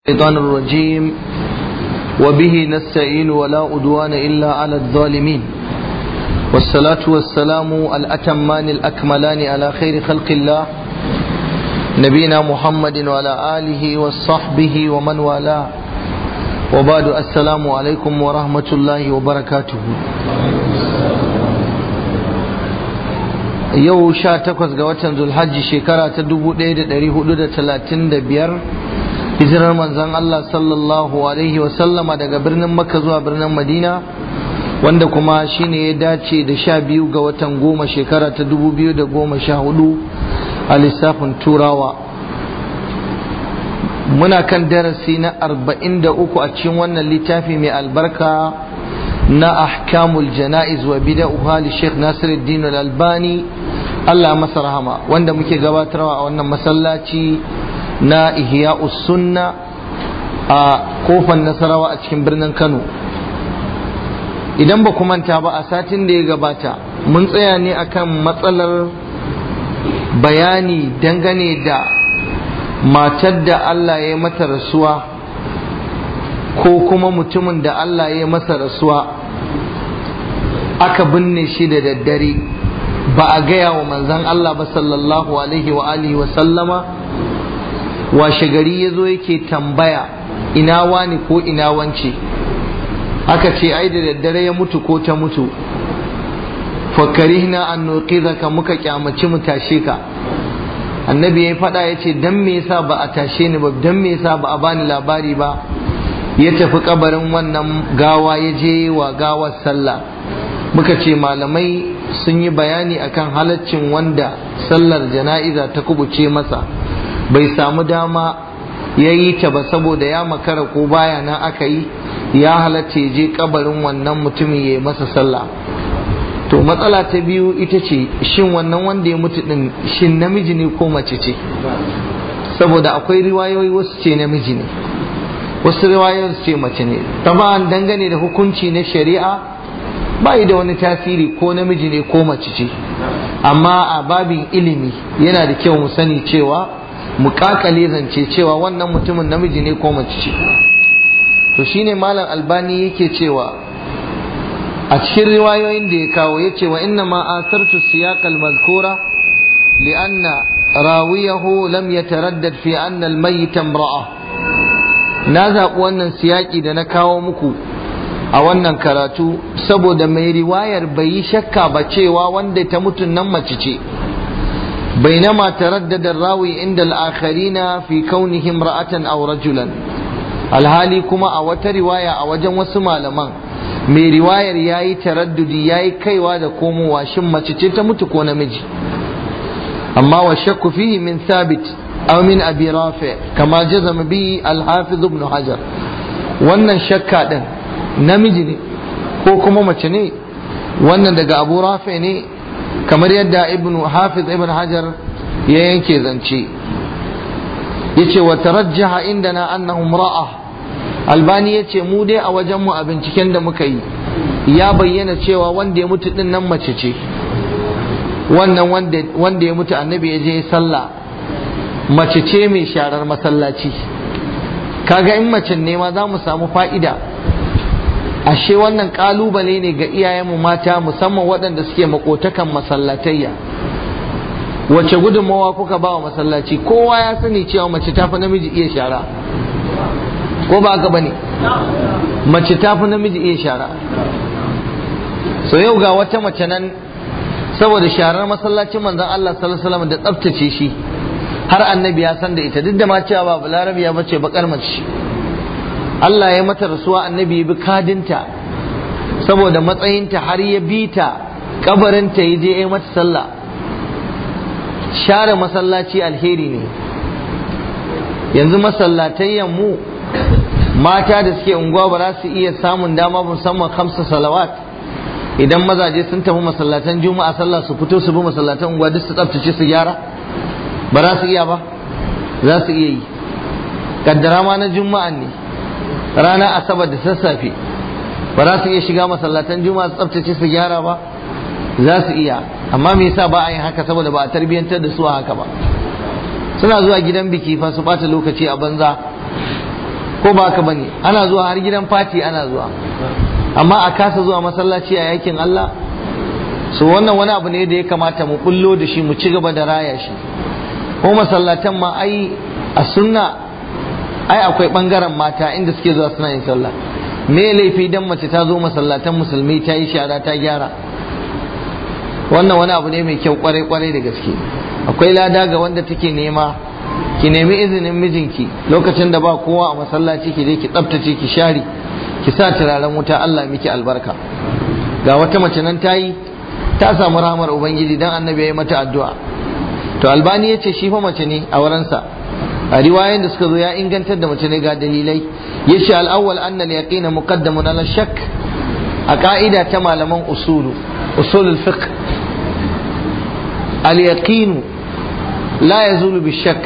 الشيطان الرجيم وبه نستعين ولا أدوان إلا على الظالمين والصلاة والسلام الأتمان الأكملان على خير خلق الله نبينا محمد وعلى آله وصحبه ومن والاه وبعد السلام عليكم ورحمة الله وبركاته yau sha takwas ga watan zulhajji shekara ta dubu ɗaya da ɗari hudu da talatin da biyar hijirar manzan Allah sallallahu alaihi wasallama daga birnin makka zuwa birnin madina wanda kuma shine ya dace da sha biyu ga watan goma shekara ta dubu biyu da goma sha hudu a lissafin turawa muna kan darasi na arba'in da uku a cikin wannan littafi mai albarka na ahkamul jana'iz wa bida'uha li Sheikh Nasiruddin Al-Albani Allah masa rahama wanda muke gabatarwa a wannan masallaci na Ihya'us Sunna a kofar Nasarawa a cikin birnin Kano idan ba manta ba a satin da ya gabata mun tsaya ne akan matsalar bayani dangane da matar da Allah ya mata rasuwa ko kuma mutumin da Allah ya masa rasuwa aka binne shi da daddare ba a gaya wa manzan Allah ba sallallahu alaihi wa alihi wa sallama washe gari ya zo yake tambaya ina wani ko ina wance aka ce ai da daddare ya mutu ko ta mutu fakarihna an nuqidaka muka kyamaci mu tashe ka annabi ya faɗa ya ce dan me yasa ba a tashe ni ba dan me yasa ba a bani labari ba ya tafi kabarin wannan gawa ya je wa gawar sallah muka ce malamai sun yi bayani akan halaccin wanda sallar jana'iza ta kubuce masa bai samu dama ya yi ta ba saboda ya makara ko baya nan aka yi ya halatta je kabarin wannan mutumin ya yi masa sallah to matsala ta biyu ita ce shin wannan wanda ya mutu din shin namiji ne ko mace ce saboda akwai riwayoyi wasu ce namiji ne wasu riwayoyin ce mace ne taban dangane da hukunci na shari'a ba da wani tasiri ko namiji ne ko mace ce amma a babin ilimi yana da kyau mu sani cewa mu kakale zance cewa wannan mutumin namiji ne ko mace ce to shine malam albani yake cewa a cikin riwayoyin da ya kawo ya ce wa inna ma asartu siyaqal mazkura li'anna rawiyahu lam yataraddad fi anna al-mayyit imra'a na zaɓi wannan siyaƙi da na kawo muku a wannan karatu saboda mai riwayar bai yi shakka ba cewa wanda ta mutun nan mace ce bainama taraddada rawi inda al'akharina fi kaunihim ra'atan aw rajulan alhali kuma a wata riwaya a wajen wasu malaman mai riwayar yayi taraddudi yayi kaiwa da komowa shin mace ce ta mutu ko namiji amma wa shakku fihi min thabit أو من أبي رافع كما جزم به الحافظ ابن حجر wannan shakka ɗin namiji ne ko kuma mace ne wannan daga abu rafi ne kamar yadda ibn hafiz ibn hajar ya yanke zance yace wa tarajjaha indana annahu ra'a albani yace mu dai a wajen mu a binciken da muka yi ya bayyana cewa wanda ya mutu din nan mace ce wannan wanda ya mutu annabi ya je sallah mace ce mai sharar masallaci kaga in mace ne ma za mu samu fa'ida ashe wannan kalubale ne ga iyayenmu mata musamman waɗanda suke makotakan masallatayya wace gudunmawa kuka ba wa masallaci kowa ya sani cewa mace tafi namiji iya shara ko ba haka bane mace tafi namiji iya shara so yau ga wata mace nan saboda sharar masallacin manzon Allah sallallahu alaihi wasallam da tsaftace shi har annabi ya san da ita duk da ma cewa ba balarabiya bace bakar mace Allah ya mata rasuwa annabi ya bi kadinta saboda matsayinta har ya bi ta kabarinta ya je ya mata sallah share masallaci alheri ne yanzu masallatayyan mu mata da suke unguwa ba za su iya samun dama musamman kamsa salawat idan mazaje sun tafi masallatan juma'a sallah su fito su bi masallatan unguwa duk su tsaftace su gyara ba za su iya ba za su iya yi kaddara ma na juma'an ne rana asabar da sassafe ba za su iya shiga masallatan juma'a su tsaftace su gyara ba za su iya amma me yasa ba a yin haka saboda ba a tarbiyyantar da su a haka ba suna zuwa gidan biki fa su bata lokaci a banza ko ba haka bane ana zuwa har gidan fati ana zuwa amma a kasa zuwa masallaci a yakin Allah so wannan wani abu ne da ya kamata mu bullo da shi mu ci gaba da raya shi ko masallatan ma ai a sunna ai akwai bangaren mata inda suke zuwa suna yin sallah me laifi dan mace ta zo masallatan musulmi ta yi shara ta gyara wannan wani abu ne mai kyau kwarai kwarai da gaske akwai lada ga wanda take nema ki nemi izinin mijinki lokacin da ba kowa a masallaci ki je ki tsaftace ki share ki sa turaren wuta Allah miki albarka ga wata mace nan ta yi ta samu rahmar ubangiji dan annabi ya yi mata addu'a to albani ya ce shi fa mace ne a wurinsa a riwayoyin da suka zo ya ingantar da mace ne ga dalilai ya ce al'awwal anna al-yaqin muqaddamun ala shakk a ka'ida ta malaman usulu usulul fiqh al-yaqin la yazulu bi shakk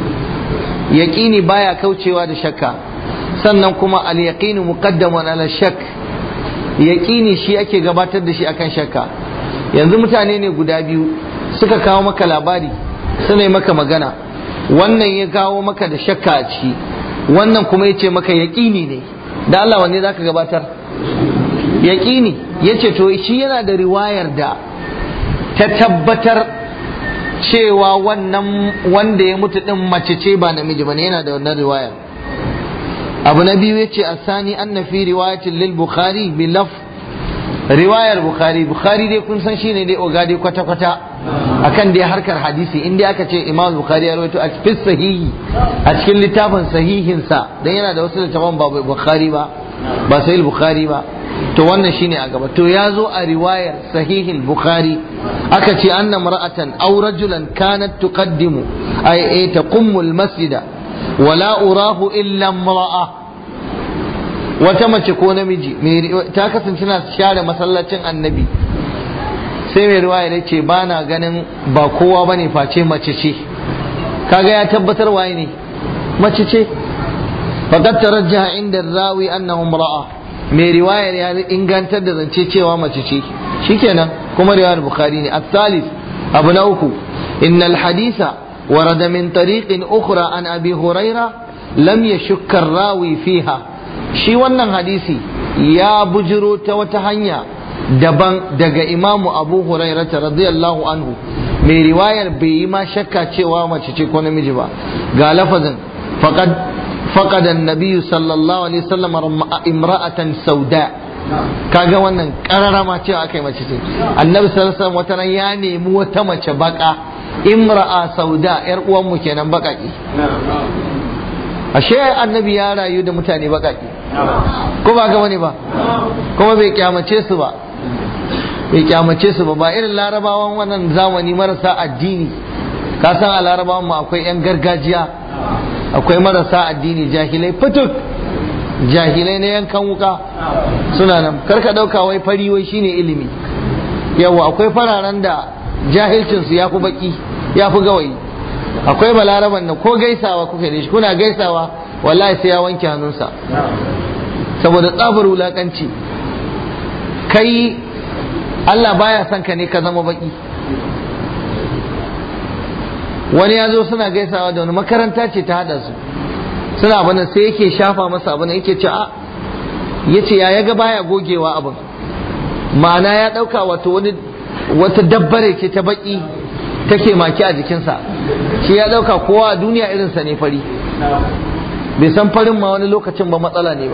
yaqini baya kaucewa da shakka sannan kuma al-yaqin muqaddamun ala shakk yaqini shi ake gabatar da shi akan shakka yanzu mutane ne guda biyu suka kawo maka labari suna yi maka magana wannan ya kawo maka da shakka a ciki wannan kuma ya ce maka yaƙini ne da Allah wanne za ka gabatar yaƙini ya ce to shi yana da riwayar da ta tabbatar cewa wannan wanda ya mutu din mace ce ba namiji ba ne yana da wannan riwayar abu na biyu ya ce asani an na fi riwayatin lil bukhari bi laf riwayar bukhari bukhari dai kun san shine dai ogade kwata kwata akan dai harkar hadisi in dai aka ce imam bukhari ya rawaito a cikin sahihi a cikin littafin sahihin sa dan yana da wasu littafan ba bukhari ba ba sahih bukhari ba to wannan shine a gaba to ya zo a riwayar sahihin bukhari aka ce anna mar'atan aw rajulan kanat tuqaddimu ay ay taqummu al-masjida wala urahu illa imra'a wata mace ko namiji ta kasance na share masallacin annabi sai mai riwaya ya ce ba na ganin ba kowa bane face mace ce kaga ya tabbatar waye ne mace ce faqad tarajjaha inda rawi annahu imra'a mai riwayar ya ingantar da zance cewa mace ce shikenan kuma riwayar bukhari ne at-thalith abu na uku innal haditha ورد من طريق أخرى عن أبي هريرة لم يشك الراوي فيها shi wannan hadisi ya bujiro ta wata hanya daban daga imamu abu hurairata radiyallahu anhu mai riwayar bai yi ma shakka cewa mace ce ko namiji ba ga lafazin faqad faqad an-nabiy sallallahu alaihi wasallam imra'atan sauda kaga wannan kararama cewa akai mace ce annabi sallallahu alaihi wasallam wata ya nemi wata mace baka imra'a sauda yar uwan mu kenan bakaki ashe annabi ya rayu da mutane bakaki ko ba ga wani ba kuma bai kyamace su ba bai kyamace su ba ba irin larabawan wannan zamani marasa addini ka san a larabawan mu akwai yan gargajiya akwai marasa addini jahilai fituk jahilai na yankan wuka suna nan karka dauka wai fari wai shine ilimi yawa akwai fararen da jahilcinsu ya fi baki ya fi gawayi akwai balaraban da ko gaisawa kuka da shi kuna gaisawa wallahi sai ya wanke hannunsa saboda tsabar wulakanci kai Allah baya son ka ne ka zama baki wani ya zo suna gaisawa da wani makaranta ce ta hada su suna abin sai yake shafa masa abin yake ce a ya ce ya ga baya gogewa abin ma'ana ya ɗauka wato wani wata dabbare ce ta baki take maki a jikinsa shi ya ɗauka kowa a duniya irinsa ne fari bai san farin ma wani lokacin ba matsala ne ba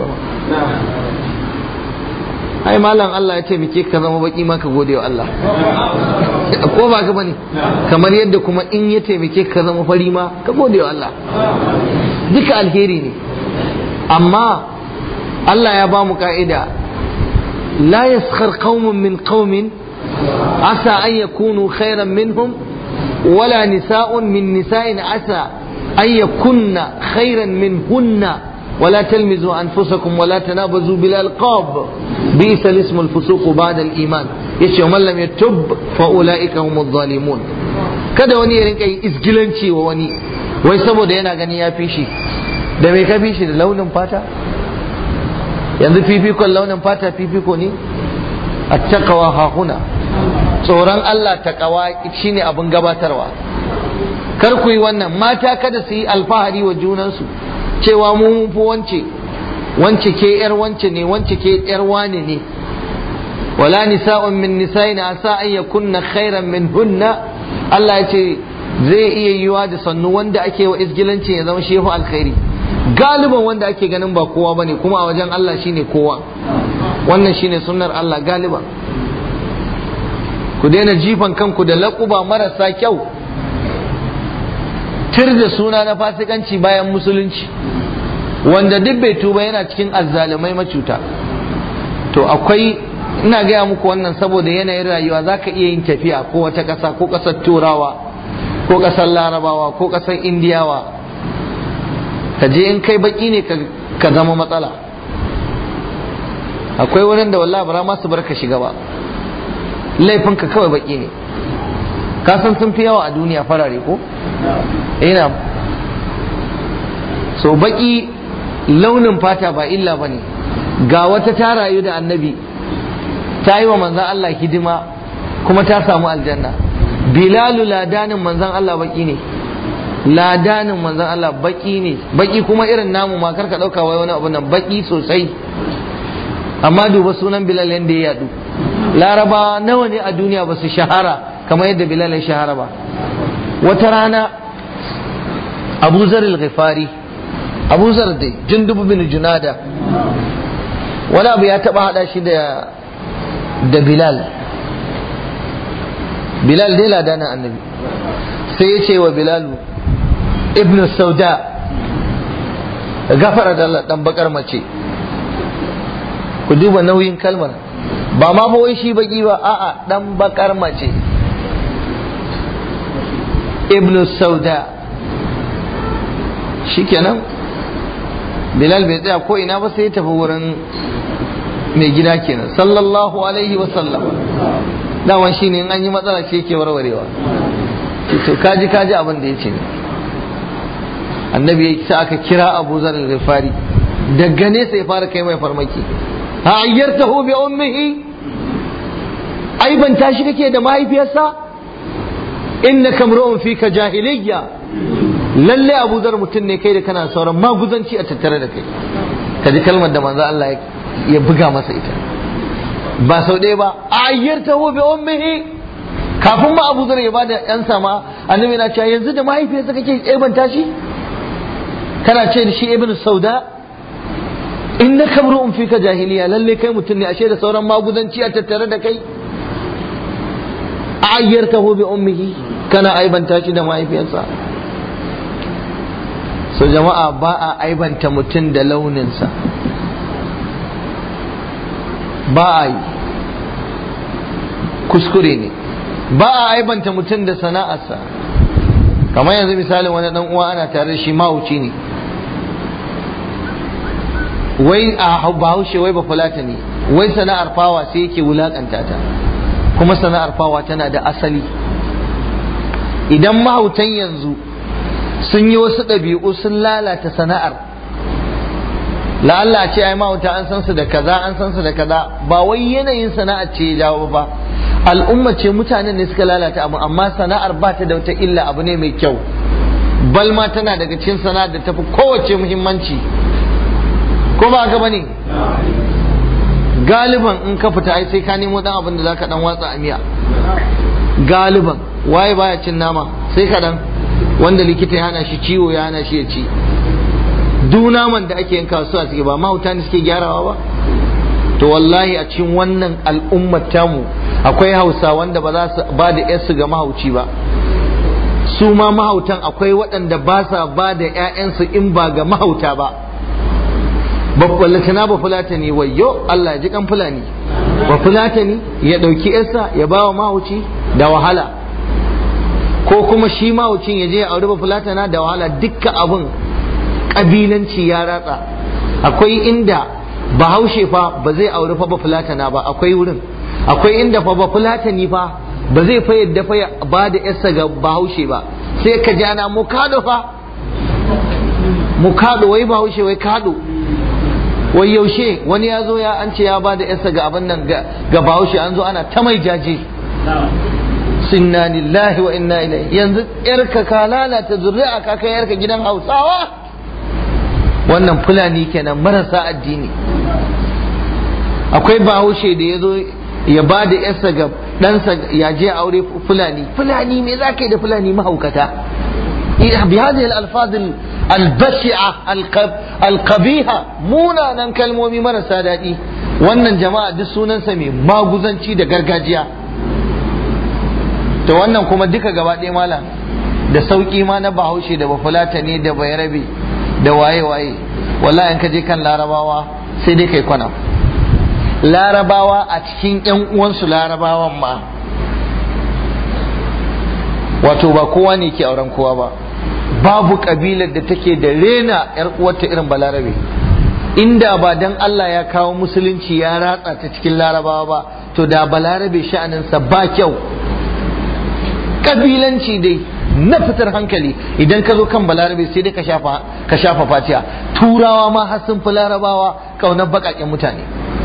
ai malam Allah ya taimake ka zama baki ma ka gode wa Allah ko ba ka bane kamar yadda kuma in ya taimake ka zama fari ma ka gode wa Allah duka alheri ne amma Allah ya ba mu ka'ida la yaskhar qaumun min qaumin asa an yakunu khairan minhum wala nisa'un min nisa'in asa an yakunna khairan minhunna ولا تلمزوا أنفسكم ولا تنابزوا بالألقاب بئس الاسم الفسوق بعد الإيمان يشي ومن لم يتب فأولئك هم الظالمون kada wani ya rinka yin isgilanci wa wani wai saboda yana gani ya fi shi da mai ka fi shi da launin fata yanzu fifikon launin fata fifiko ne a takawa hakuna tsoron Allah takawa shine abin gabatarwa kar ku yi wannan mata kada su yi alfahari wa junansu cewa mu mun fi wance wance ke yar wance ne wance ke yar wane ne wala nisa'un min nisa'in asa an yakunna khairan min hunna Allah ya ce zai iya yiwa da sannu wanda ake wa isgilanci ya zama shehu alkhairi galiban wanda ake ganin ba kowa bane kuma a wajen Allah shine kowa wannan shine sunnar Allah galiban ku daina jifan kanku da laƙuba marasa kyau tir da suna na fasikanci bayan musulunci wanda duk bai tuba yana cikin azzalumai macuta to akwai ina gaya muku wannan saboda yanayin rayuwa za ka iya yin tafiya ko wata ƙasa ko ƙasar turawa ko ƙasar larabawa ko ƙasar indiyawa ka je in kai baki ne ka zama matsala akwai wurin da wallahi bara ma su bar ka shiga ba laifinka kawai baki ne ka san sun fi yawa a duniya farare ko ina so baki launin fata ba illa ba ne ga wata ta rayu da annabi ta yi wa manzan Allah hidima kuma ta samu aljanna bilalu ladanin manzan Allah baki ne ladanin manzan Allah baki ne baki kuma irin namu ma karka dauka wai wani abu nan baki sosai amma duba sunan bilal yadda ya yadu laraba nawa ne a duniya ba su shahara kamar yadda bilal ya shahara ba wata rana abu zaril ghifari abu zar dai jundubu bin junada wani abu ya taba hada shi da da bilal bilal dai ladanin annabi sai ya ce wa bilalu ibn sauda gafara da Allah dan bakar mace ku duba nauyin kalmar ba ma fa wai shi baki ba a'a dan bakar mace ibnu sauda shikenan bilal bai tsaya ko ina ba sai ya tafi wurin mai gida kenan sallallahu alaihi wa sallam daman shine in an yi matsala shi yake warwarewa to kaji kaji abin da yace annabi ya sa aka kira abu zar al-ghifari daga nesa ya fara kai mai farmaki ha ayyartahu bi ummihi ai ban tashi kake da mahaifiyarsa innaka mru'un fika jahiliyya lalle Abu Zar mutum ne kai da kana sauran maguzanci a tattare da kai kaji kalmar da manzo Allah ya buga masa ita ba sau ɗaya ba ayyartahu bi ummihi kafin ma Abu Zar ya bada yan sama annabi na cewa yanzu da mahaifiyarsa kake aibanta shi kana ce da shi ibnu sauda innaka mru'un fika jahiliya lalle kai mutum ne ashe da sauran maguzanci a tattare da kai ayyartahu bi ummihi kana aibanta shi da mahaifiyarsa so jama'a ba a aibanta mutum da launinsa ba a yi kuskure ne ba a aibanta mutum da sana'arsa kamar yanzu misalin wani dan uwa ana tare da shi mahauci ne wai a bahaushe wai ba fulata ne wai sana'ar fawa sai yake wulakanta ta kuma sana'ar fawa tana da asali idan mahautan yanzu sun yi wasu ɗabi'u sun lalata sana'ar la'alla ce ai mahauta an san su da kaza an san su da kaza ba wai yanayin sana'ar ce ya jawo ba al'umma ce mutanen ne suka lalata abu amma sana'ar ba ta da wata illa abu ne mai kyau balma tana daga cikin sana'ar da tafi kowace muhimmanci ko ba haka bane galiban in ka fita ai sai ka nemo dan abin da zaka dan watsa a miya galiban waye baya cin nama sai ka dan wanda likita ya hana shi ciwo ya hana shi ya ci duk naman da ake yin kasuwa suke ba mahauta ne suke gyarawa ba to wallahi a cikin wannan al'ummar tamu akwai hausa wanda ba za su ba da yarsu ga mahauci ba su ma mahautan akwai waɗanda ba sa ba da 'ya'yansu in ba ga mahauta ba ballatana ba fulatani wayyo Allah ya ji kan fulani ba fulatani ya ɗauki yarsa ya ba wa mahauci da wahala ko kuma shi mahaucin ya je ya auri ba fulatana da wahala dukkan abin ƙabilanci ya ratsa akwai inda bahaushe fa ba zai auri fa ba fulatana ba akwai wurin akwai inda fa ba fulatani fa ba zai fa yadda fa ba da yarsa ga bahaushe ba sai ka ji ana mukado fa mukado wai bahaushe wai kado wai yaushe wani ya zo ya an ce ya ba da yarsa ga abin nan ga bahaushe an zo ana ta mai jaje inna lillahi wa inna ilaihi yanzu yarka ka lalata zuri'a ka kai yarka gidan hausawa wannan fulani kenan marasa addini akwai bahaushe da ya zo ya ba da yarsa ga ɗansa ya je aure fulani fulani me za ka yi da fulani mahaukata بهذه الألفاظ البشعة القبيحة munanan kalmomi marasa daɗi wannan jama'a duk sunansa mai maguzanci da gargajiya to wannan kuma duka gaba ɗaya malam da sauƙi ma na bahaushe da bafulata ne da bayarabe da waye-waye wallahi in ka je kan larabawa sai dai kai kwana larabawa a cikin 'yan uwansu larabawan ma wato ba kowa ne ke auren kowa ba babu kabilar da take da rena yar uwarta irin balarabe inda ba dan Allah ya kawo musulunci ya ratsa ta cikin larabawa ba to da balarabe sha'aninsa ba kyau kabilanci dai na fitar hankali idan ka zo kan balarabe sai dai ka shafa ka shafa fatiya turawa ma har sun fi larabawa kaunar baƙaƙen mutane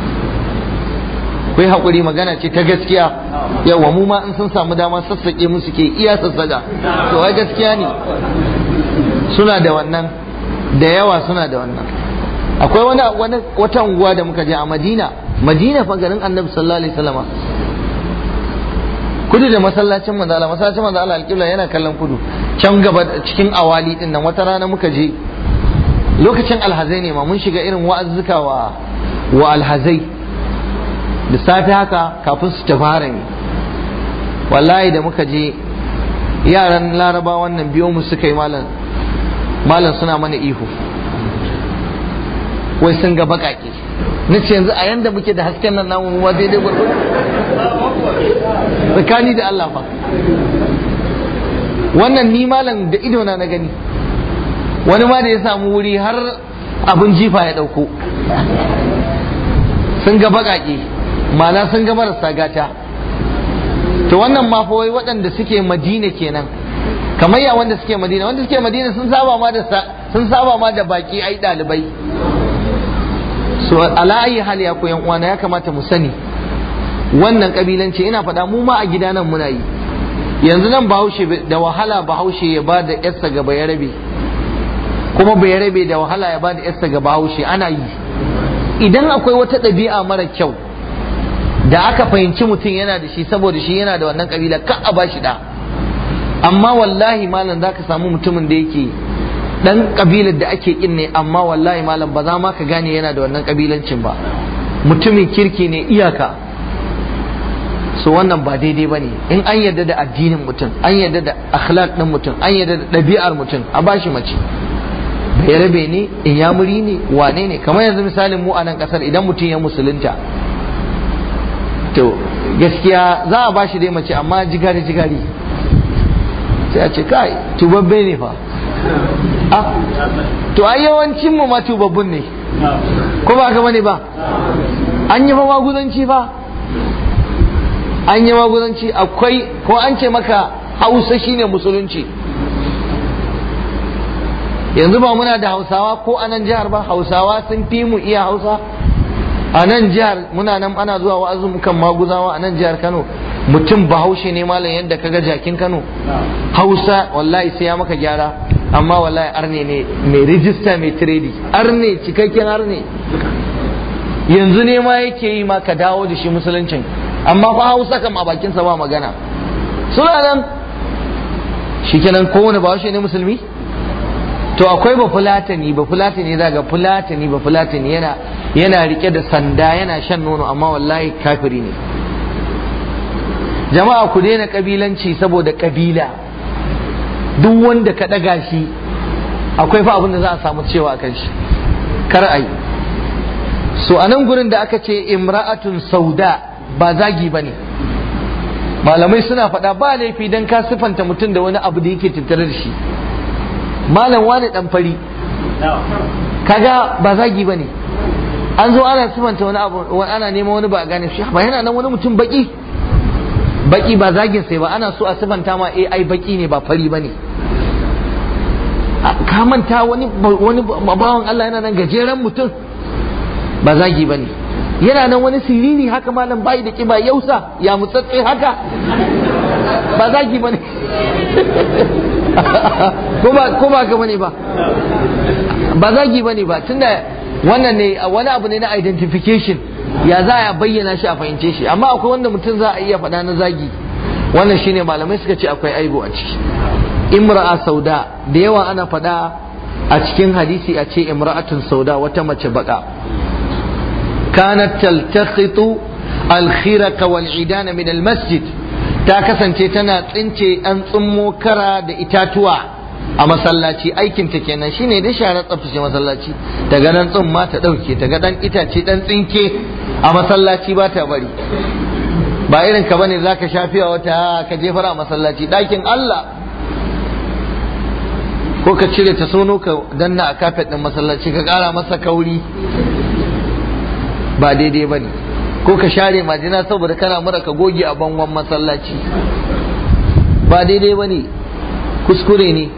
kai haƙuri magana ce ta gaskiya yawa mu ma in sun samu dama sassaƙe musu ke iya sassaƙa to ai gaskiya ne suna da wannan da yawa suna da wannan akwai wani wani wata unguwa da muka je a Madina Madina fa garin Annabi sallallahu alaihi wasallam kudu da masallacin manzo Allah masallacin manzo Allah alƙibla yana kallon kudu can gaba cikin awali din nan wata rana muka je lokacin alhazai ne ma mun shiga irin wa'azzuka wa wa alhazai da safe haka kafin su tafi harami wallahi da muka je yaran laraba wannan biyo mu suka yi malam malam suna mana ihu wai sun ga bakake na ce yanzu a yanda muke da hasken nan namu ma daidai gwargwado tsakani da Allah fa wannan ni malam da idona na gani wani ma da ya samu wuri har abin jifa ya dauko sun ga bakake mana sun ga marasa gata to wannan ma fa wai waɗanda suke madina kenan kamar ya wanda suke madina wanda suke madina sun saba ma da sun saba ma da baki ai dalibai so ala ayi hali ya koyan uwana ya kamata mu sani wannan kabilanci ina faɗa mu ma a gida nan muna yi yanzu nan bahaushe da wahala bahaushe ya ba da yarsa ga bayarabe kuma bayarabe da wahala ya ba da yarsa ga bahaushe ana yi idan akwai wata ɗabi'a mara kyau da aka fahimci mutum yana da shi saboda shi yana da wannan kabila ka a ba shi da amma wallahi malam za ka samu mutumin da yake dan kabilar da ake kin ne amma wallahi malam ba za ma ka gane yana da wannan kabilancin ba mutumin kirki ne iyaka so wannan ba daidai ba ne in an yarda da addinin mutum an yarda da akhlaq din mutum an yarda da ɗabi'ar mutum a bashi mace bai rabe ne inyamuri ne wane ne kamar yanzu misalin mu a nan kasar idan mutum ya musulunta to gaskiya za a bashi dai mace amma jigari jigari sai a ce kai tubabbe ne fa ah to ai yawancin mu ma tubabbun ne ko ba ka bane ba an yi fa maguzanci fa an yi maguzanci akwai ko an ce maka hausa shine musulunci yanzu ba muna da hausawa ko a nan jihar ba hausawa sun fi mu iya hausa a nan jihar muna nan ana zuwa wa'azumukan maguzawa a nan jihar kano mutum bahaushe ne malam yadda kaga jakin kano hausa wallahi sai ya maka gyara amma wallahi arne ne mai rijista mai tiredi arne cikakken arne yanzu ne ma yake yi ma ka dawo da shi musuluncin amma fa hausa kam a bakinsa ba magana suna nan shikenan kowane bahaushe ne musulmi to akwai ba fulatani ba fulatani za ga fulatani ba fulatani yana yana rike da sanda yana shan nono amma wallahi kafiri ne jama'a ku daina kabilanci saboda kabila duk wanda ka daga shi akwai fa abin da za a samu cewa kan shi kar ai so a nan gurin da aka ce imra'atun sauda ba zagi ba ne malamai suna faɗa ba laifi don ka siffanta mutum da wani abu da yake tattare da shi malam wani dan fari kaga ba zagi bane an zo ana sifanta wani abu ana neman wani ba a gane shi ba yana nan wani mutum baki baki ba zagin sai ba ana so a sifanta ma eh ai baki ne ba fari bane ka manta wani wani bawan Allah yana nan gajeren mutum ba zagi bane yana nan wani siriri haka malam bai da kiba yausa ya mutsatse haka ba zagi bane ko ba ka bane ba ba zagi bane ba tunda wannan ne wani abu ne na identification ya za a bayyana shi a fahimce shi amma akwai wanda mutum za a iya faɗa na zagi wannan shine malamai suka ce akwai aibu a ciki imra'a sauda da yawa ana faɗa a cikin hadisi a ce imra'atun sauda wata mace baka kanat taltaqitu al-khiraqa wal idana min al-masjid ta kasance tana tsince an tsummo kara da itatuwa a masallaci aikin ta kenan shine da share tsaftace masallaci daga nan tsumma ta dauke ta ga dan itace dan tsinke a masallaci ba ta bari ba irin ka bane zaka shafiya wata ka jefar a masallaci dakin Allah ko ka cire ta sono ka danna a kafet din masallaci ka kara masa kauri ba daidai bane ko ka share majina saboda kana mura ka goge a bangon masallaci ba daidai ba ne kuskure ne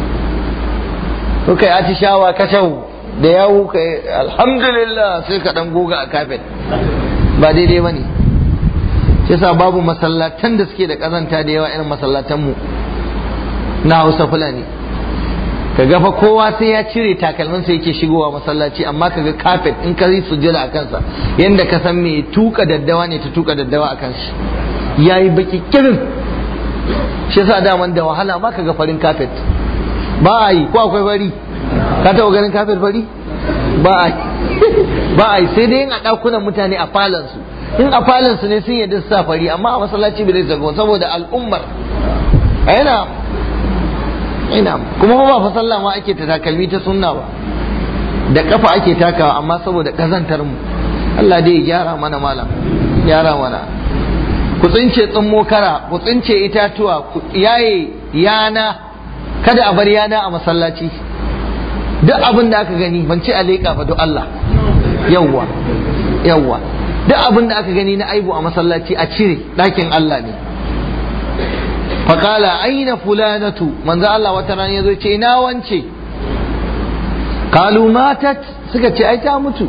ko kai atishawa ka shau da yawu ka alhamdulillah sai ka dan goga a kafet ba daidai ba ne yasa babu masallatan da suke da kazanta da yawa irin masallatan mu na hausa fulani ka gafa kowa sai ya cire takalminsa yake shigowa masallaci amma ka ga kafet in ka yi sujjada a kansa yadda ka san mai tuka daddawa ne ta tuka daddawa a kansa ya yi baki kirin shi yasa daman da wahala ma ka ga farin kafet ba a yi ko akwai fari ka taɓa ganin kafet fari ba a yi ba a yi sai dai yin a ɗakunan mutane a falansu in a falansu ne sun yadda su sa fari amma a masallaci bai zai saboda al'ummar a yana ina kuma ba fa sallah ma ake ta takalmi ta sunna ba da kafa ake takawa amma saboda kazantar mu Allah dai ya gyara mana malam gyara mana ku tsince tsummo kara ku tsince itatuwa ku yaye yana kada a bar yana a masallaci duk abin da aka gani ban ce a leƙa ba don Allah yawwa yawwa duk abin da aka gani na aibu a masallaci a cire ɗakin Allah ne faƙala aina fulanatu manzo Allah wata rana ya zo ce ina wance kalu matat suka ce ai ta mutu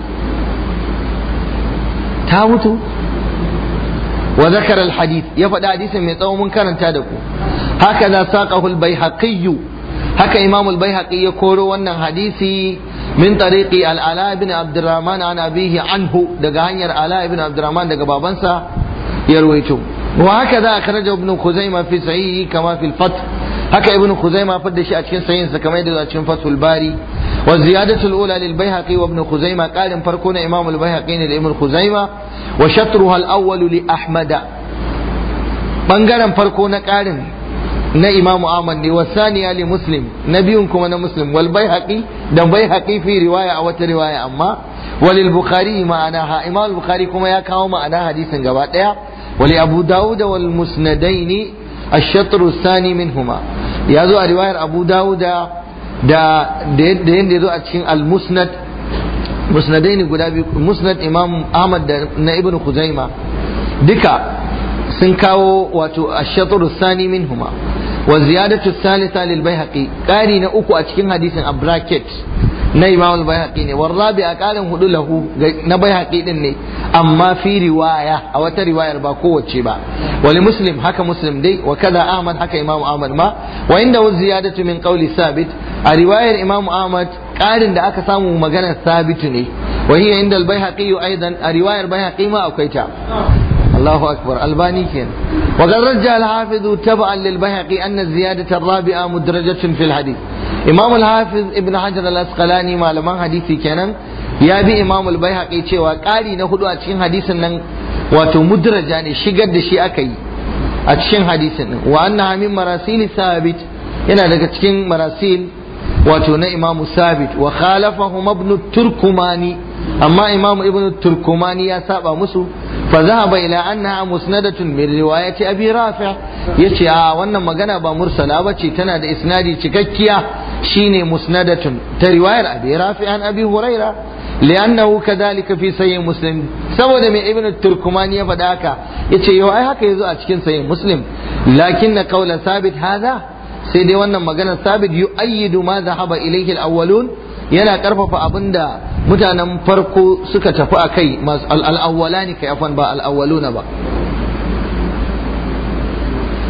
ta mutu wa zakara alhadith ya faɗi hadisin mai tsawo mun karanta da ku haka za saqahu albayhaqi haka imam albayhaqi ya koro wannan hadisi min tariqi al-ala ibn abdurrahman an abihi anhu daga hanyar ala ibn abdurrahman daga babansa ya ruwaito وهكذا أخرجه ابن خزيمة في صحيحه كما في الفتح هكا ابن خزيمة فد شيء أتكين صحيح كما يدل أتكين فتح الباري والزيادة الأولى للبيهقي وابن خزيمة قال فركون إمام البيهقي لابن خزيمة وشطرها الأول لأحمد بنغرم فركون قال na imamu Ahmad ne wa saniya li muslim na biyun kuma na muslim wal baihaqi da baihaqi fi riwaya a wata riwaya amma walil bukhari ma'anaha imam al bukhari kuma ya kawo ma'ana hadisin gaba daya wali abu dawud wal musnadaini الشطر الثاني منهما يا زو رواية أبو داود دا da yadda ya zo a cikin al-musnad musnadai ne guda biyu musnad imam ahmad da na ibn khuzaima duka sun kawo wato ash-shatr sani minhuma wa ziyadatu thalitha lil baihaqi qari na uku a cikin hadisin a bracket na imam al-baihaqi ne war rabi a qarin hudu lahu na baihaqi din ne amma fi riwaya a wata riwayar ba kowace ba wali muslim haka muslim dai wa kaza ahmad haka imam ahmad ma wa inda ziyadatu min qawli sabit a riwayar imam ahmad ƙarin da aka samu maganar sabitu ne wa hiya inda al-baihaqi aidan a riwayar baihaqi ma akwai ta الله أكبر الباني كان وقد رجع الحافظ تبعا للبيهقي أن الزيادة الرابعة مدرجة في الحديث إمام الحافظ ابن حجر الأسقلاني ما لما حديثي كان يا بي إمام البيهقي cewa ƙari na hudu a cikin hadisin nan wato mudraja ne shigar da shi aka yi a cikin hadisin nan wa annaha min marasil sabit yana daga cikin marasil wato na imamu sabit wa khalafahu ibn turkumani amma imamu ibn turkumani ya saba musu fa zahaba ila annaha musnadatun min riwayati abi rafi' yace a wannan magana ba mursala bace tana da isnadi cikakkiya shine musnadatun ta riwayar abi rafi' an abi huraira li'annahu kadhalika fi sahih muslim saboda mai ibn turkumani ya faɗa haka yace yau ai haka yazo a cikin sahih muslim lakin na qawla sabit hadha sai dai wannan maganar sabit yu'ayyidu ma zahaba ilayhi al-awwalun yana karfafa abinda mutanen farko suka tafi a kai al-awwalani kai afan ba al-awwaluna ba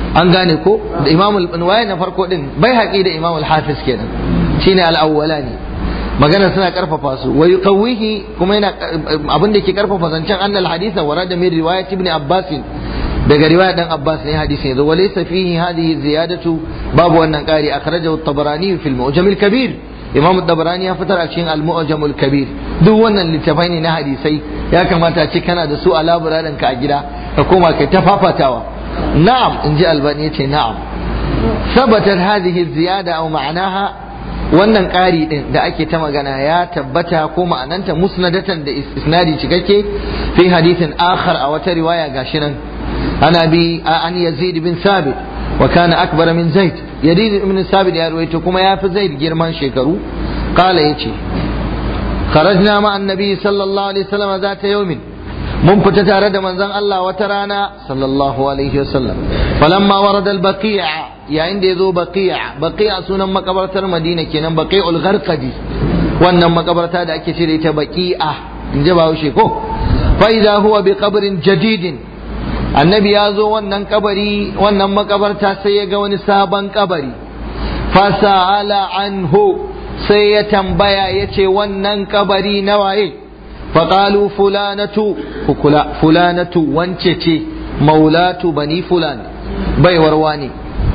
an gane ko da imam al na farko din bai haƙi da imam al-hafiz kenan shine al-awwalani magana suna karfafa su wa yuqawwihi kuma yana abin da ke karfafa zancen annal haditha warada min riwayat ibn abbas daga riwayat dan abbas ne hadisi yanzu wa laysa fihi hadhihi ziyadatu babu wannan qari akhrajahu at-tabarani fi al-mu'jam al-kabir imam at-tabarani ya fitar a cikin al-mu'jam al-kabir duk wannan littafai ne na hadisai ya kamata a ce kana da su a laburarin ka a gida ka koma kai ta fafatawa na'am inji albani yace na'am ثبتت هذه الزيادة أو معناها wannan ƙari ɗin da ake ta magana ya tabbata ko ma'ananta musnadatan da isnadi cikakke fi hadithin akhar a wata riwaya gashi nan ana bi an yazid bin sabit wa kana akbar min zaid yazid ibn sabit ya ruwaito kuma ya fi zaid girman shekaru qala yace kharajna ma annabi sallallahu alaihi wasallam zata yawmin mun fita tare da manzon Allah wata rana sallallahu alaihi wasallam falamma warada al-baqi'a yayin da yazo baqi'a baqi'a sunan makabartar Madina kenan baqi'ul gharqadi wannan makabarta da ake ce da ita baqi'a in ji Bahaushe ko fa idza huwa bi qabrin jadidin annabi ya zo wannan kabari wannan makabarta sai ya ga wani sabon kabari fa sa'ala anhu sai ya tambaya yace wannan kabari na waye فقالوا فلانة فكلا فلانة وانشتي مولاة بني فلان بي ورواني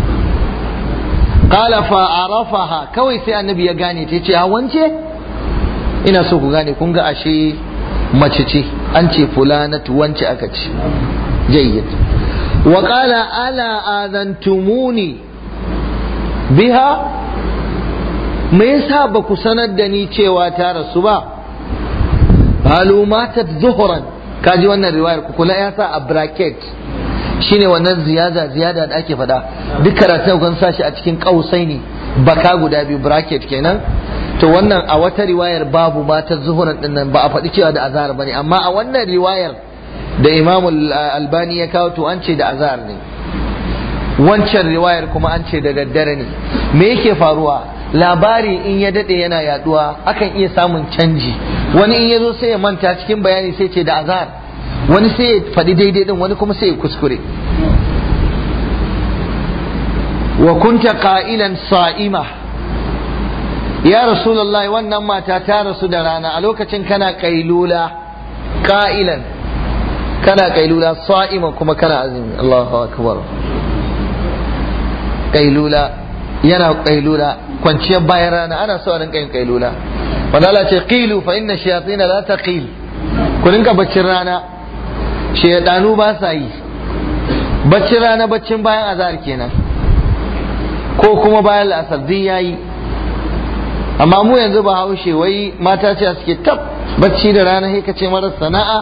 قال فعرفها كوي سي النبي يغاني تيجي وانشي ina so ku gane kun ga ashe mace ce an ce fulanatu wance aka ce jayyid wa qala ala adantumuni biha me yasa ba ku sanar da ni cewa ta rasu ba qalu matat zuhran kaji wannan riwayar ku kula ya sa a bracket shine wannan ziyada ziyada da ake faɗa duk karatun kun sa shi a cikin kausai ne baka guda biyu bracket kenan to wannan a wata riwayar babu matar zuhuran din nan ba a faɗi cewa da azhar bane amma a wannan riwayar da Imam Albani ya kawo to an ce da azhar ne wancan riwayar kuma an ce da daddare ne me yake faruwa labari in ya dade yana yaduwa akan iya samun canji wani in ya zo sai ya manta cikin bayani sai ce da azhar wani sai ya faɗi daidai din wani kuma sai ya kuskure wa kunta qa'ilan sa'ima ya rasulullahi wannan mata ta rasu da rana a lokacin kana kailula qa'ilan kana kailula sa'ima kuma kana azumi Allahu akbar kailula yana kailula kwanciyar bayan rana ana so a rinka yin kailula wanda Allah ce qilu fa inna shayatin la taqil ku rinka baccin rana shaytanu ba sa yi baccin rana baccin bayan azhar kenan ko kuma bayan la'asar din yayi amma mu yanzu ba haushe wai mata ce suke tab bacci da rana sai ka ce mara sana'a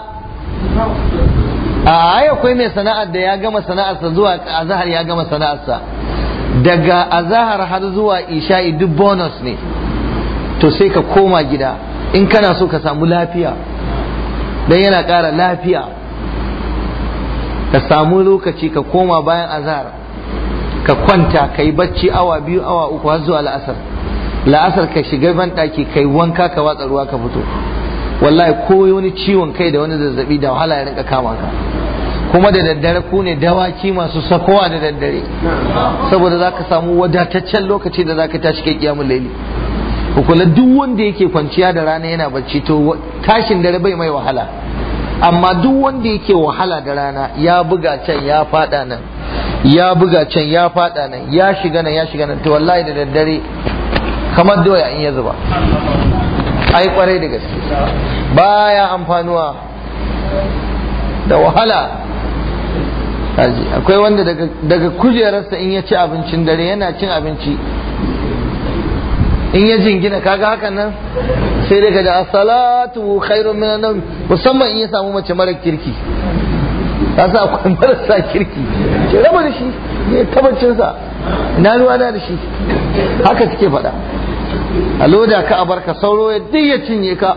a ai akwai mai sana'ar da ya gama sana'arsa zuwa azhar ya gama sana'arsa daga azahar har zuwa isha'i duk bonus ne to sai ka koma gida in kana so ka samu lafiya dan yana ƙara lafiya ka samu lokaci ka koma bayan azahar ka kwanta ka yi bacci awa biyu awa uku har zuwa la'asar la'asar ka shiga ban ɗaki ka yi wanka ka watsa ruwa ka fito wallahi ko wani ciwon kai da wani zazzabi da wahala ya rinka kama ka kuma da daddare ku ne dawaki masu sakowa da daddare saboda za ka samu wadataccen lokaci da za ka tashi kai kiyamun laili kula duk wanda yake kwanciya da rana yana bacci to tashin dare bai mai wahala amma duk wanda yake wahala da rana ya buga can ya fada nan ya buga can ya fada nan ya shiga nan ya shiga nan to wallahi da daddare kamar doya in ya zuba ai kwarai da gaske baya amfanuwa da wahala kaji akwai wanda daga kujerarsa in ya ci abincin dare yana cin abinci in ya jingina kaga hakan nan sai daga da salatu khairun min nan musamman in ya samu mace mara kirki ta sa akwai marasa kirki ce raba da shi ne tabbacinsa na ruwa da shi haka suke faɗa a loda ka a barka sauro ya duk ya cinye ka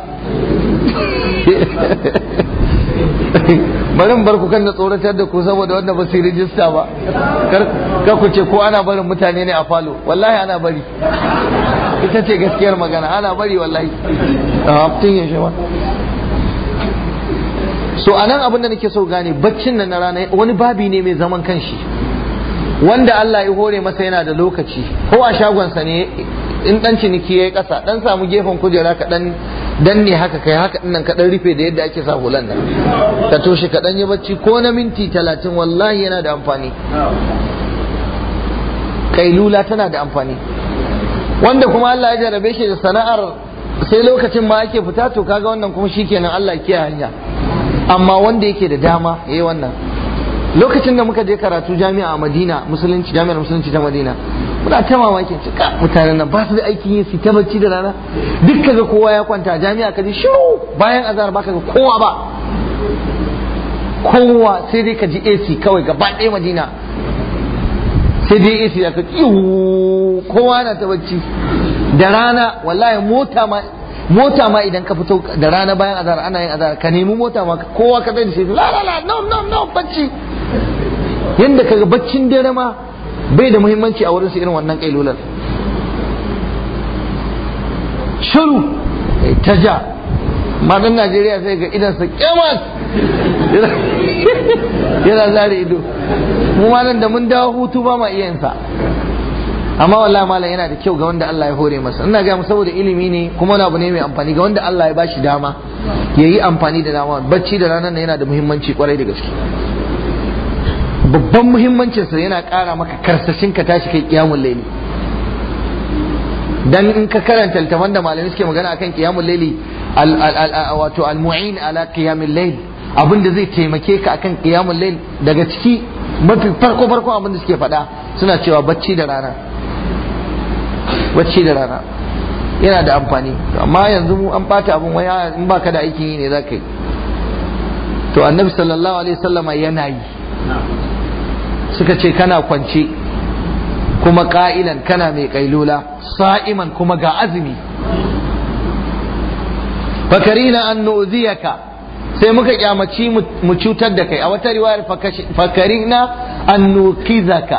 barin bar ku kan da tsoratar da ku saboda wanda ba su rijista ba kar ku ce ko ana barin mutane ne a falo wallahi ana bari ita ce gaskiyar magana ana bari wallahi a haftin ya shi so a nan abin da nake so gane baccin nan na rana wani babi ne mai zaman kanshi wanda Allah ya hore masa yana da lokaci ko a shagonsa ne in dan ciniki yayi kasa dan samu gefen kujera ka dan danne haka kai haka dinnan ka dan rufe da yadda ake sa hulan nan ka toshe ka dan yi bacci ko na minti talatin wallahi yana da amfani kailula tana da amfani wanda kuma Allah ya jarabe shi da sana'ar sai lokacin ma ake fita to kaga wannan kuma shikenan Allah ya kiyaye hanya amma wanda yake da dama yayi wannan lokacin da muka je karatu jami'a a Madina musulunci jami'ar musulunci ta Madina muna ta mamakin cika mutanen nan ba su da aikin yin su ta bacci da rana duk kaga kowa ya kwanta jami'a kaji shiru bayan azhar baka ga kowa ba kowa sai dai ka ji AC kawai gaba ɗaya Madina sai dai AC da ka kowa na ta bacci da rana wallahi mota ma mota ma idan ka fito da rana bayan azhar ana yin azhar ka nemi mota ma kowa ka da shi la la la no no no bacci yanda kaga baccin dare ma bai da muhimmanci a wurin su irin wannan kailular shiru ta ja madan Najeriya sai ga idan sa kyamas yana zare ido mu ma nan da mun dawo hutu ba ma iya sa amma wallahi malam yana da kyau ga wanda Allah ya hore masa ina ga saboda ilimi ne kuma wani abu ne mai amfani ga wanda Allah ya bashi dama yayi amfani da dama bacci da ranar nan yana da muhimmanci kwarai da gaske babban muhimmancin sa yana ƙara maka karsashin ka tashi kai kiyamul layli dan in ka karanta littafan da malamai suke magana akan kiyamul layli wato al-mu'in ala qiyamil layl abin da zai taimake ka akan qiyamul layl daga ciki mafi farko farko abin da suke faɗa suna cewa bacci da rana bacci da rana yana da amfani amma yanzu mu an bata abin waya in baka da aikin yi ne za ka yi to annabi sallallahu alaihi wasallama yana yi suka ce kana kwance kuma ka'ilan kana mai kailula sa'iman kuma ga azumi fakarina an nu'ziyaka sai muka kyamaci mu cutar da kai a wata riwayar fakarina an nukizaka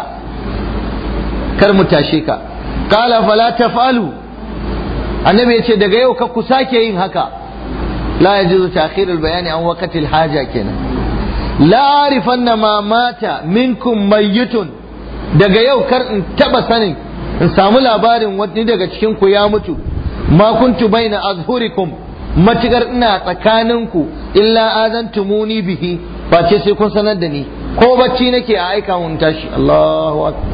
kar mu tashe ka qala fala taf'alu annabi yace daga yau ka ku sake yin haka la yajuzu ta'khir al-bayan an waqti al-haja kenan la arifanna ma mata minkum mayyitun daga yau kar in taba sanin in samu labarin wani daga cikin ku ya mutu ma kuntu baina azhurikum matukar ina tsakaninku illa azantumuni bihi ba ce sai kun sanar da ni ko bacci nake a aika mun tashi Allahu akbar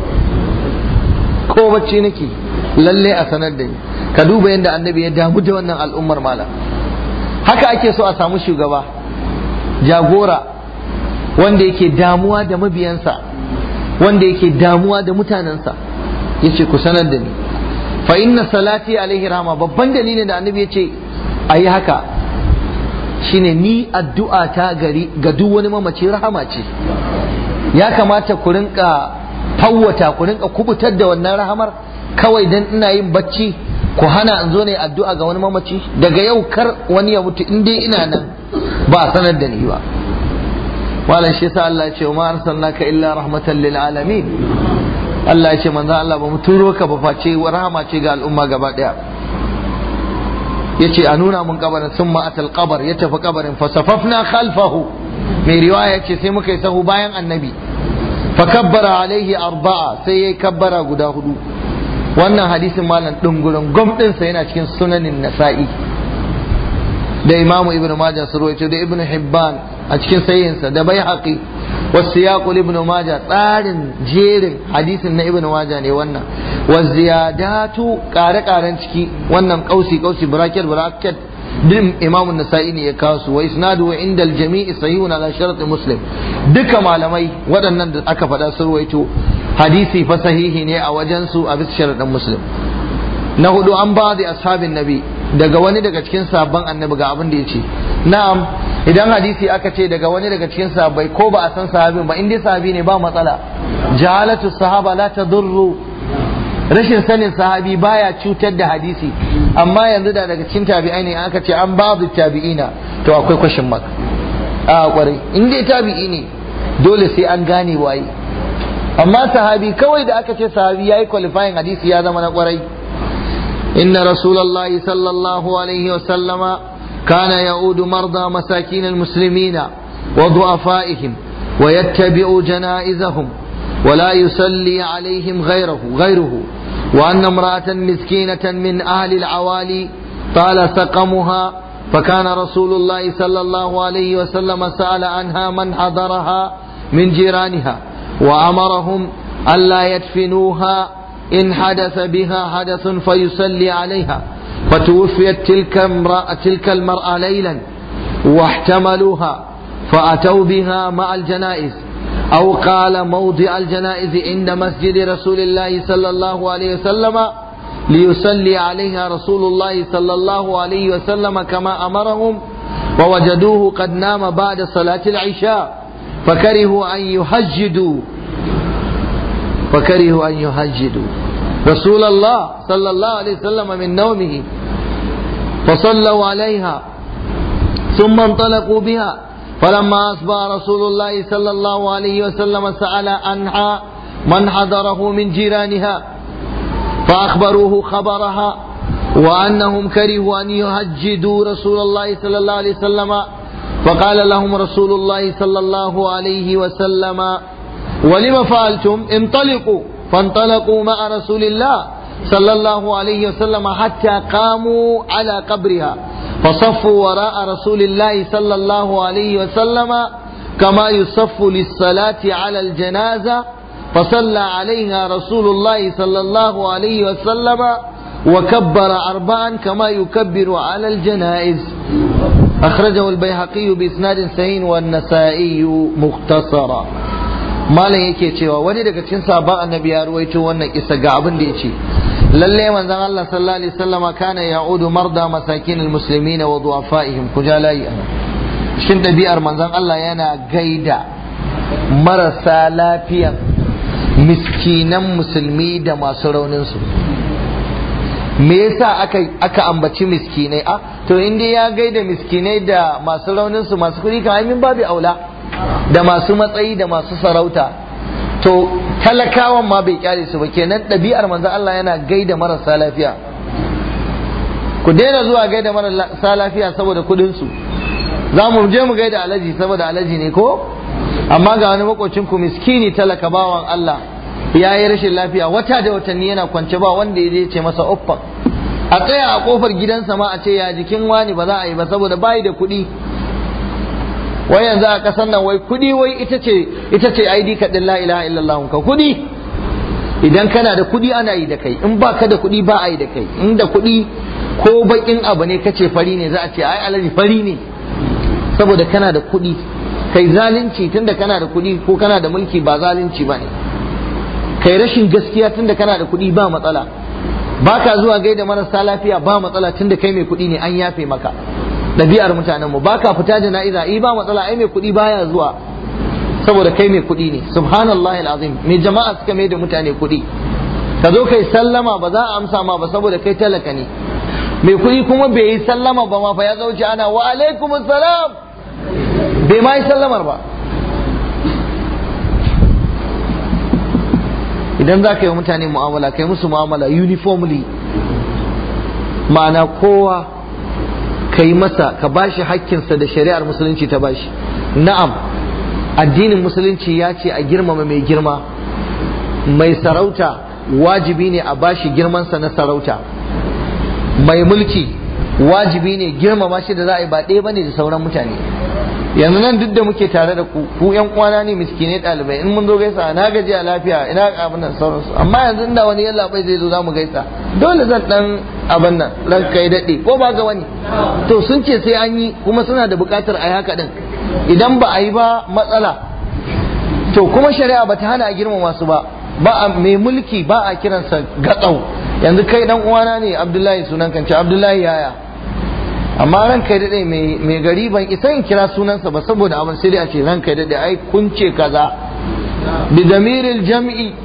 ko bacci nake lalle a sanar da ni ka duba yadda annabi ya damu da wannan al'ummar malam haka ake so a samu shugaba jagora wanda yake damuwa da mabiyansa wanda yake damuwa da mutanensa yace ku sanar da ni fa inna salati alaihi rahma babban dalilin da annabi yace ayi haka shine ni addu'a ta gari ga duk wani mamaci rahama ce ya kamata ku rinka fawwata ku rinka kubutar da wannan rahamar kawai dan ina yin bacci ku hana in zo ne addu'a ga wani mamaci daga yau kar wani ya mutu in dai ina nan ba a sanar da ni ba malam shi yasa Allah ya ce ma arsalnaka illa rahmatan lil alamin Allah ya ce manzo Allah ba mu turo ka ba face rahama ce ga al'umma gaba daya yace a nuna mun kabarin sun ma'atal kabar ya tafi kabarin fasafafna khalfahu mai riwaya ce sai muka yi sahu bayan annabi fa kabbara alaihi arba'a sai yayi kabbara guda hudu wannan hadisin malam dungurin gom sa yana cikin sunanin nasa'i da imamu ibnu majah su rawaito da ibnu hibban a cikin sayyinsa da baihaqi والسياق لابن ماجه tsarin jerin hadisin na ibn majah ne wannan waziyadatu kare karen ciki wannan kausi kausi bracket bracket din imam an-nasa'i ne ya kawo su wa isnadu inda al-jami'i sahihun ala shart muslim duka malamai waɗannan da aka faɗa sun ruwaito hadisi fa sahihi ne a wajen su a bisa sharadin muslim na hudu an ba da ashabin nabi daga wani daga cikin sabon annabi ga abin da ya ce na'am idan hadisi aka ce daga wani daga cikin sahabbai ko ba a san sahabin ba in dai sahabi ne ba matsala jahalatu sahaba la tadurru rashin sanin sahabi baya cutar da hadisi amma yanzu da daga cikin tabi'ai ne aka ce an babu tabi'ina to akwai kwashin maka a kwarai in dai tabi'i ne dole sai an gane waye amma sahabi kawai da aka ce sahabi yayi qualifying hadisi ya zama na kwarai inna rasulullahi sallallahu alaihi wa sallama كان يعود مرضى مساكين المسلمين وضعفائهم ويتبع جنائزهم ولا يصلي عليهم غيره غيره وأن امرأة مسكينة من أهل العوالي طال سقمها فكان رسول الله صلى الله عليه وسلم سأل عنها من حضرها من جيرانها وأمرهم ألا يدفنوها إن حدث بها حدث فيصلي عليها فتوفيت تلك امرأة تلك المرأة ليلا واحتملوها فأتوا بها مع الجنائز أو قال موضع الجنائز عند مسجد رسول الله صلى الله عليه وسلم ليصلي عليها رسول الله صلى الله عليه وسلم كما أمرهم ووجدوه قد نام بعد صلاة العشاء فكرهوا أن يهجدوا فكرهوا أن يهجدوا رسول الله صلى الله عليه وسلم من نومه فصلوا عليها ثم انطلقوا بها فلما أصبح رسول الله صلى الله عليه وسلم سأل عنها من حضره من جيرانها فأخبروه خبرها وأنهم كرهوا أن يهجدوا رسول الله صلى الله عليه وسلم فقال لهم رسول الله صلى الله عليه وسلم ولم فعلتم انطلقوا فانطلقوا مع رسول الله صلى الله عليه وسلم حتى قاموا على قبرها فصفوا وراء رسول الله صلى الله عليه وسلم كما يصف للصلاة على الجنازة فصلى عليها رسول الله صلى الله عليه وسلم وكبر أربعا كما يكبر على الجنائز أخرجه البيهقي بإسناد سهين والنسائي مختصرا malam yake cewa wani daga cikin sabon annabi ya ruwaito wannan kisa ga abin da yace lalle manzon Allah sallallahu alaihi wasallama kana ya'udu marda masakin almuslimin wa du'afaihim kujalai shin dabi'ar manzon Allah yana gaida marasa lafiyan miskinan musulmi da masu raunin su me yasa aka aka ambaci miskinai a to inda ya gaida miskinai da masu raunin su masu kuɗi kamar min babu aula da masu matsayi da masu sarauta to talakawan ma bai kyale su ba kenan ɗabi'ar manzo Allah yana gaida marasa lafiya ku daina zuwa gaida marasa lafiya saboda kudin su za mu je mu gaida alaji saboda alaji ne ko amma ga wani makocin ku miskini talaka bawan Allah ya yi rashin lafiya wata da watanni yana kwance ba wanda ya ce masa uffan a tsaya a kofar gidansa ma a ce ya jikin wani ba za a yi ba saboda bayi da kuɗi wai yanzu a ƙasar nan wai kuɗi wai ita ce ita ce ID kaɗin la ilaha illallah ka kuɗi idan kana da kuɗi ana yi da kai in ba ka da kuɗi ba a yi da kai in da kuɗi ko baƙin abu ne kace fari ne za a ce ai alaji fari ne saboda kana da kuɗi kai zalunci tunda kana da kuɗi ko kana da mulki ba zalunci ba ne kai rashin gaskiya tunda kana da kuɗi ba matsala ba ka zuwa gaida marasa lafiya ba matsala tunda kai mai kuɗi ne an yafe maka ɗabi'ar mutanen mu baka fita jana'iza i ba matsala ai mai kuɗi baya zuwa saboda kai mai kuɗi ne subhanallahi alazim mai jama'a suka mai da mutane kuɗi ka zo kai sallama ba za a amsa ma ba saboda kai talaka ne mai kuɗi kuma bai yi sallama ba ma fa ya zauce ana wa alaikum salam bai ma yi sallamar ba idan za ka yi mutane mu'amala kai musu mu'amala uniformly ma'ana kowa ka yi masa ka bashi hakkinsa da shari'ar musulunci ta bashi na'am addinin musulunci ya ce a girmama mai girma mai sarauta wajibi ne a bashi girmansa na sarauta mai mulki wajibi ne girmama shi da za a yi ba ɗaya bane da sauran mutane yanzu nan duk da muke tare da ku ku yan kwana ne miskinai ɗalibai in mun zo gaisa na gaji a lafiya ina abin nan sauransu amma yanzu inda wani yalla bai zai zo za mu gaisa dole zan dan abin nan ran kai daɗe ko ba ga wani to sun ce sai an yi kuma suna da buƙatar a yi haka din idan ba a yi ba matsala to kuma shari'a ba ta hana a girmama su ba ba a mai mulki ba a kiransa gatsau yanzu kai dan uwana ne abdullahi sunan kanci abdullahi yaya amma ran kai daɗe mai gari ban isa in kira sunansa ba saboda abin sai a ce ran kai daɗe ai kun ce kaza bi damiril jam'i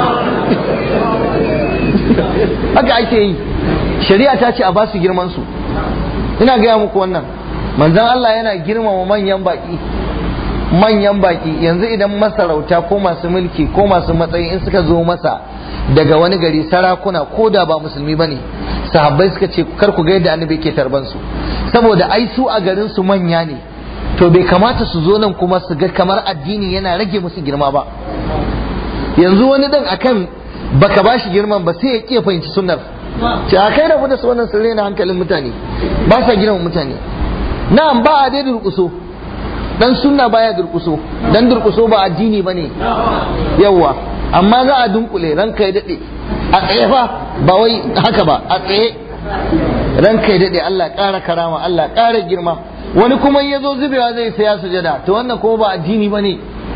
haka ake yi shari'a ta ce a ba su girman su ina gaya muku wannan manzon Allah yana girmama manyan baki manyan baki yanzu idan masarauta ko masu mulki ko masu matsayi in suka zo masa daga wani gari sarakuna ko da ba musulmi bane sahabbai suka ce kar ku ga yadda annabi yake tarban su saboda ai su a garin su manya ne to bai kamata su zo nan kuma su ga kamar addini yana rage musu girma ba yanzu wani dan akan baka bashi girman ba sai ya kiya fahimci sunnar ce a kai rabu da su wannan sun na hankalin mutane ba sa girman mutane na'am ba a dai durkuso dan sunna baya durkuso dan durkuso ba addini bane yawa amma za a dunkule ranka ya dade a tsaye fa ba wai haka ba a tsaye ranka ya dade Allah ƙara karama Allah ƙara girma wani kuma ya zo zubewa zai saya sujada to wannan kuma ba addini bane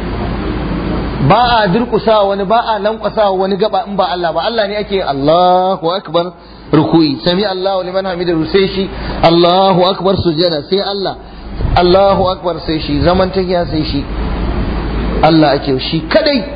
ba a durkusa wani ba a lankwasa wani gaba in ba Allah ba Allah ne ake Allahu akbar ruku'i sami Allahu liman hamidahu sai shi Allahu akbar sujada sai Allah Allahu akbar sai shi zaman tahiya sai shi Allah ake shi kadai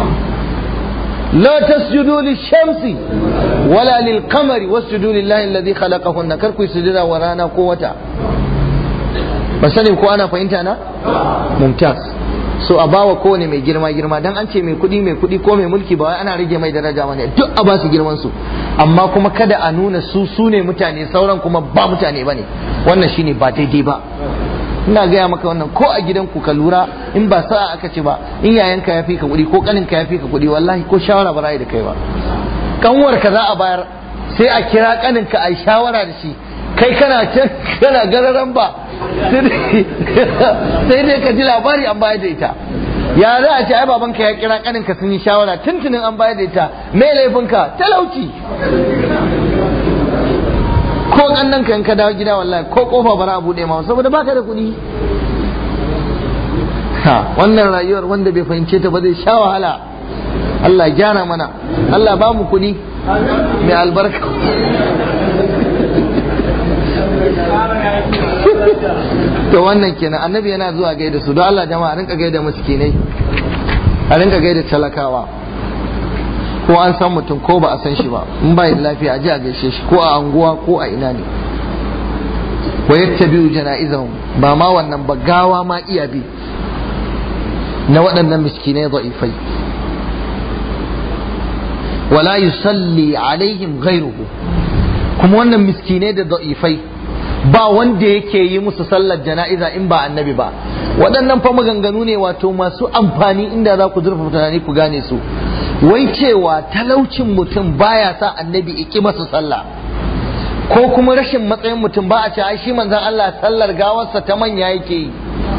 لا تسجدوا للشمس ولا للقمر واسجدوا لله الذي خلقهن كركو سجدا ورانا قوة بس أنا ko ana fahimta na mumtaz so a bawa kowane mai girma girma dan an ce mai kuɗi mai kuɗi ko mai mulki ba wai ana rage mai daraja bane duk a ba su girman su amma kuma kada a nuna su su ne mutane sauran kuma ba mutane bane wannan shine ba daidai ba ina gaya maka wannan ko a gidanku ka lura in ba sa'a aka ce ba in yayanka ya fi ka kuɗi ko kaninka ya fi ka kuɗi wallahi ko shawara ba za da kai ba kanwar ka za a bayar sai a kira kaninka a yi shawara da shi kai kana can kana gararan ba sai dai ka ji labari an bayar da ita ya za a ce ai babanka ya kira kaninka sun yi shawara tuntunin an bayar da ita me laifinka talauci ko kannan ka in ka dawo gida wallahi ko kofa bara a bude ma saboda baka da kuɗi ha wannan rayuwar wanda bai fahimce ta ba zai sha wahala Allah ya gyara mana Allah ba mu kuɗi mai albarka to wannan kenan annabi yana zuwa gaida su don Allah jama'a rinka gaida miskinai a rinka gaida talakawa ko an san mutum ko ba a san shi ba in ba da lafiya a ji a gaishe shi ko a anguwa ko a ina ne wa yattabi'u jana'izahum ba ma wannan ba gawa ma iya bi na waɗannan miskinai da'ifai wala yusalli alaihim ghairuhu kuma wannan miskinai da da'ifai ba wanda yake yi musu sallar jana'iza in ba annabi ba waɗannan fa maganganu ne wato masu amfani inda za ku zurfa tunani ku gane su wai cewa talaucin mutum baya sa annabi iki masa sallah ko kuma rashin matsayin mutum ba a ce ai shi manzon Allah sallar gawarsa ta manya yake yi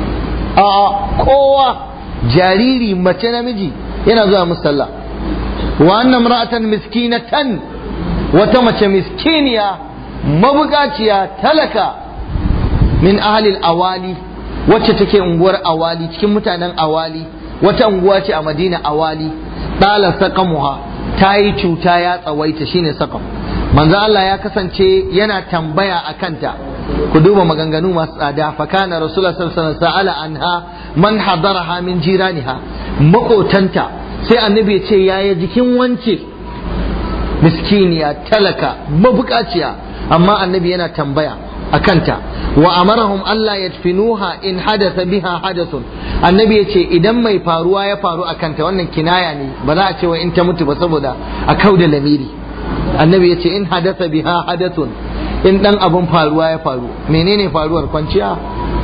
a kowa jariri mace namiji yana zuwa musu sallah wa annam ra'atan miskinatan wata mace miskiniya mabukaciya talaka min ahalil awali wacce take unguwar awali cikin mutanen awali wata unguwa ce a madina awali ɗala saqamuha ta yi cuta ya tsawaita shine saqam manzo Allah ya kasance yana tambaya a kanta ku duba maganganu masu tsada fa kana rasulullah sallallahu alaihi wasallam sa'ala anha man hadaraha min jiraniha makotanta sai annabi ya ce yaya jikin wance miskiniya talaka mabukaciya amma annabi yana tambaya a kanta wa amarahum Allah yadfinuha in hadatha biha hadathun annabi ya ce idan mai faruwa ya faru a kanta wannan kinaya ne ba za a ce wa in ta mutu ba saboda a kauda lamiri annabi ya ce in hadatha biha hadathun in dan abun faruwa ya faru menene faruwar kwanciya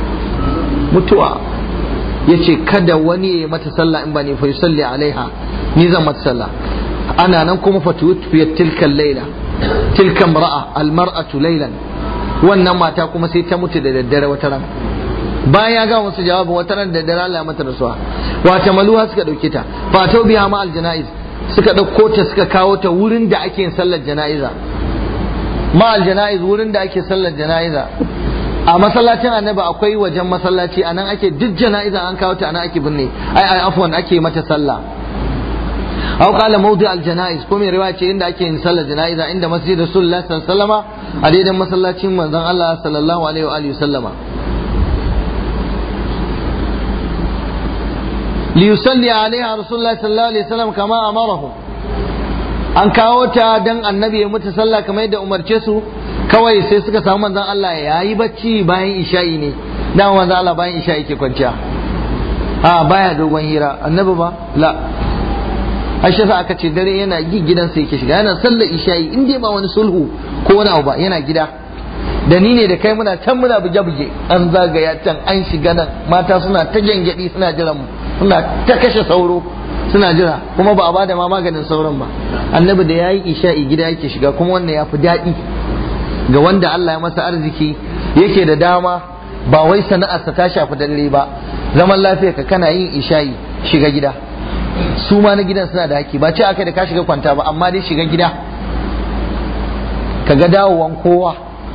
mutuwa ya ce kada wani ya yi mata sallah in ba ne fa yusalli alaiha ni zan mata sallah ana nan kuma fatuwufiyat tilkan laila tilkan ra'a almar'atu laylan wannan mata kuma sai ta mutu da daddare wata ran bayan ya ga musu jawabin wata ran da daddare Allah mata rasuwa wata maluha suka dauke ta fatau biya ma aljanaiz suka dauko ta suka kawo ta wurin da ake yin sallar janaiza ma aljanaiz wurin da ake sallar janaiza a masallacin annabi akwai wajen masallaci anan ake duk janaiza an kawo ta anan ake binne ai ai afwan ake mata sallah أو قال موضع الجنائز كم رواية عند أكي إن صلى الجنائز عند مسجد رسول الله صلى الله عليه وسلم أريد مسلا من الله صلى الله عليه وآله وسلم ليصلي عليها رسول الله صلى الله عليه وسلم كما أمره an kawo ta dan annabi ya mutu sallah kamar yadda umarce su kawai sai suka samu manzon Allah ya yi bacci bayan isha'i ne dan manzon Allah bayan isha'i ke kwanciya a baya dogon hira annabi ba la Aisha sa aka ce dare yana gi gidansa yake shiga yana sallar isha'i in dai ba wani sulhu ko wani abu ba yana gida da ni ne da kai muna can muna buge buge an zagaya can an shiga nan mata suna ta gyangyaɗi suna jiran mu suna ta kashe sauro suna jira kuma ba a bada ma maganin sauran ba annabi da yayi isha'i gida yake shiga kuma wannan ya fi daɗi ga wanda Allah ya masa arziki yake da dama ba wai sana'arsa ta shafi dare ba zaman lafiya ka kana yin isha'i shiga gida su ma na gidan suna da haƙƙi ba ce aka da ka shiga kwanta ba amma dai shiga gida ka ga dawowan kowa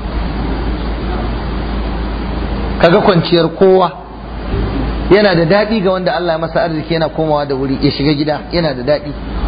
ka ga kwanciyar kowa yana da daɗi ga wanda Allah ya masa arziki yana komawa da wuri ya shiga gida yana da daɗi